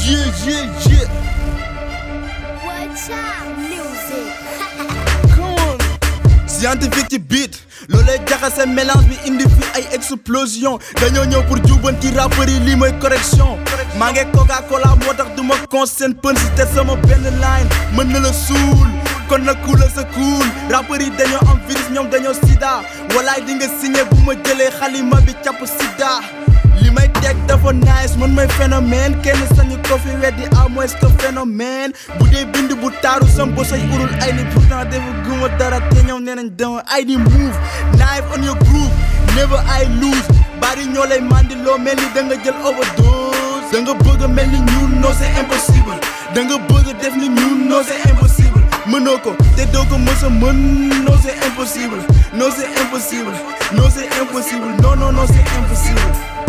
Yeah, yeah, yeah. What's up, music? Come on. Scientifique ci beat loolay jaxase mélange bi indi fi ay explosion dañoo ñëw pour jubanti rappeurs yi lii mooy correction maa ngi coca cola moo tax du ma con seen pën si te sama benn line mën na la suul kon na kuula sa kuul rappeurs yi dañoo am virus ñoom dañoo sida walaay di nga signé bu ma jëlee xalima bi capp sida li may teg dafa nice man mooy phénomène kenn sañu ko fi weddi à moins que phénomène bu dee bind bu taaru sam ba say urul ay ni pourtant defu guma dara te ñëw nee nañ dama ay ni move knife on your groove never I lose bari ñoo lay mandiloo mel ni da nga jël overdose da nga bëgg a mel ni ñun non c'est impossible da nga bëgg a def ni ñun non c'est impossible mënoo ko te doo ko mës a mën non c'est impossible non c'est impossible non c'est impossible non non non c'est impossible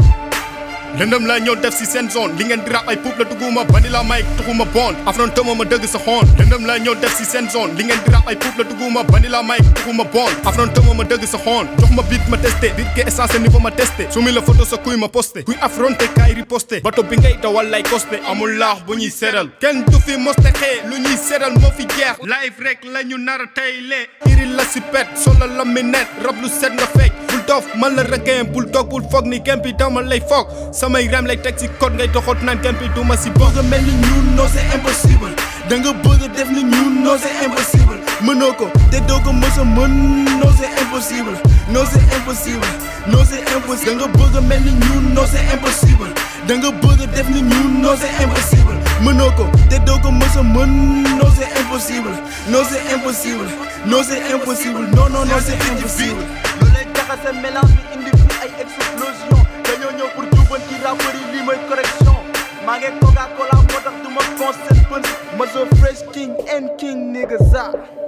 lëndëm laa ñëw def si seen zone li ngeen di rap ay puub la dugguma bandi la may tuxuma bon afron tëma ma dëgg sa xoon lëndëm laa ñëw def si seen zone li ngeen di rap ay puub la dugguma bandi la may tuxuma bon afron tëma ma dëgg sa xoon jox ma beat ma testé dit ke essence niveau ma testé su mi la photo sa kuy ma posté kuy affronté kaay riposté bato bi ngay dawal lay costé amul laax bu ñuy seral kenn du fi moste xee lu ñuy seral moo fi jeex live rek la ñu nar a tey lee iri la si pet solo la mi net rab lu set nga fekk bul doof man la requin bul toog bul foog ni gempi dama lay foog samay rem lay teg si code ngay doxoot naan gempi du ma si bokk bëgg a mel ni ñun non c'est impossible da nga bëgg a def ni ñun non c'est impossible mënoo ko te doo ko mës a mën non c'est impossible non c'est impossible non c'est impossible da nga bëgg a mel ni ñun non c'est impossible da nga bëgg a def ni ñun non c'est impossible mënoo ko te doo ko mës a mën non c'est impossible non c'est impossible non c'est impossible non non non c'est impossible loolay jaxase mélange bi indi fi ay explosion dañoo ñëw pour jubanti rappeurs yi lii mooy correction maa ngi coca cola moo tax du ma con seen pën ma so fresh king and king nigga za